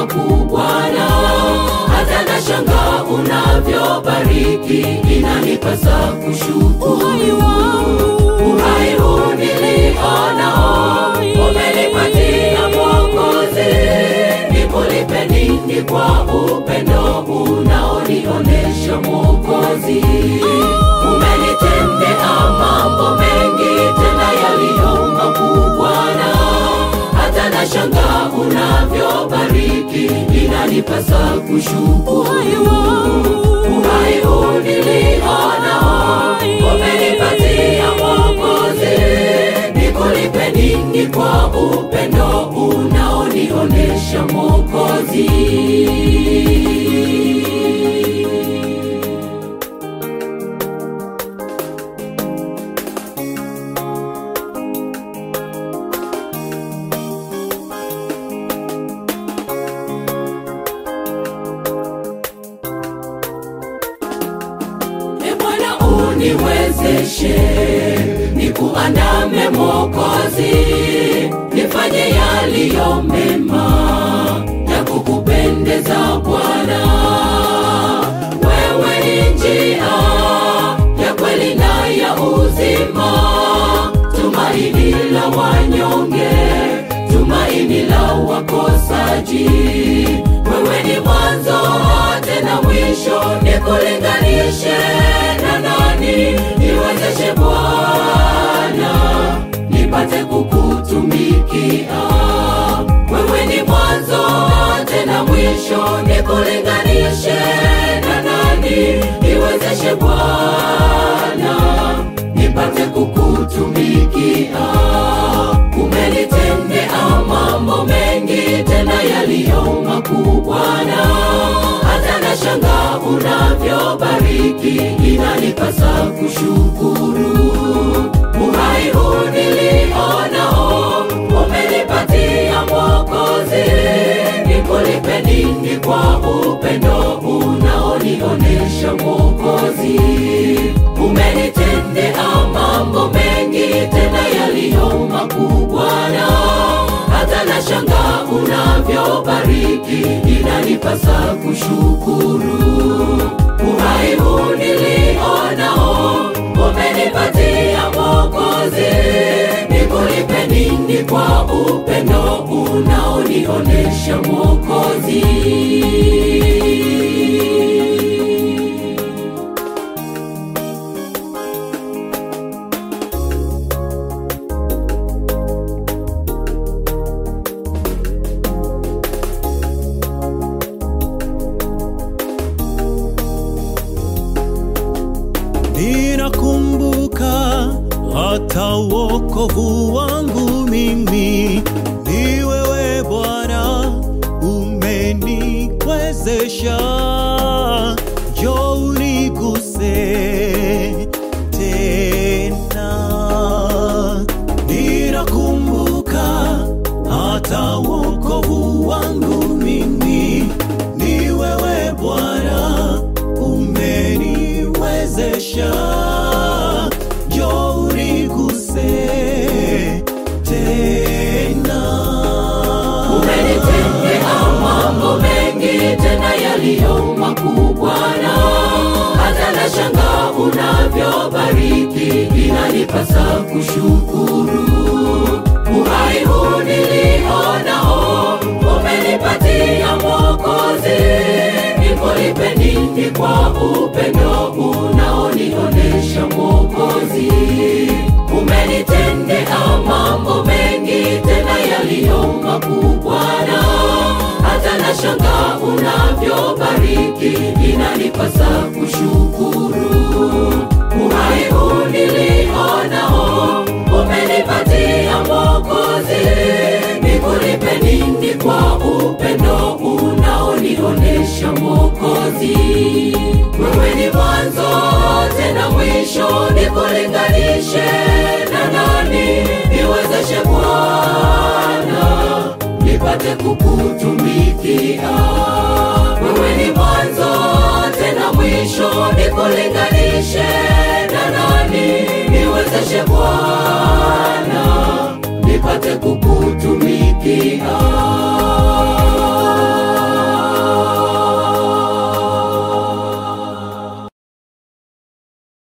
makuu Bwana, hata na shanga unavyobariki, inanipasa kushukuru. Uhai huu nilionao umenipatia Mwokozi, nikulipe nini kwa upendo unaonionesha Mwokozi? Umenitendea mambo mengi tena yaliyo makuu Bwana, hata na shanga unavyobariki, inanipasa kushukuru. Uhai huu nilionao umenipatia Mwokozi, nikulipe nini kwa upendo unaonionesha Mwokozi? E Bwana uniwezeshe, nikuandame Mwokozi, nifanye yaliyo mema ya kukupendeza Bwana. Wewe ni njia ya kweli na ya uzima, tumaini la wanyonge, tumaini la wakosaji. Wewe ni mwanzo tena mwisho, nikulinganishe na nani? Niwezeshe Bwana, nipate kukutumikia. Wewe ni mwanzo tena mwisho, nikulinganishe na nani? Niwezeshe Bwana, nipate kukutumikia. Umenitendea mambo mengi tena yaliyo makuu Bwana, hata na shanga unavyobariki, inanipasa kushukuru. Uhai huu nilionao umenipatia Mwokozi, nikulipe nini kwa upendo unaonionesha Mwokozi? Umenitendea mambo mengi tena yaliyo makuu Bwana, hata na shanga unavyobariki, inanipasa kushukuru. Uhai huu nilionao umenipatia Mwokozi, nikulipe nini kwa upendo unaonionesha Mwokozi? Ninakumbuka hata wokovu wangu mimi ni wewe Bwana, umeniwezesha. Njoo uniguse tena. Ninakumbuka hata wokovu wangu mimi ni wewe Bwana, umeniwezesha. Njoo uniguse tena. Umenitendea mambo mengi tena yaliyo makuu Bwana, hata na shanga unavyobariki, inanipasa kushukuru. Uhai huu nilionao umenipatia Mwokozi, nikulipe nini kwa upendo unaonionesha Mwokozi? Umenitendea mambo mengi tena yaliyo makuu Bwana, hata na shanga unavyobariki, inanipasa kushukuru. Uhai huu nilionao umenipatia Mwokozi, nikulipe nini kwa upendo unaonionesha Mwokozi? Wewe ni mwanzo tena mwisho, nikulinganishe na nani? Niwezeshe Bwana, nipate kukutumikia. Wewe ni mwanzo tena mwisho, nikulinganishe na nani? Niwezeshe Bwana, nipate kukutumikia.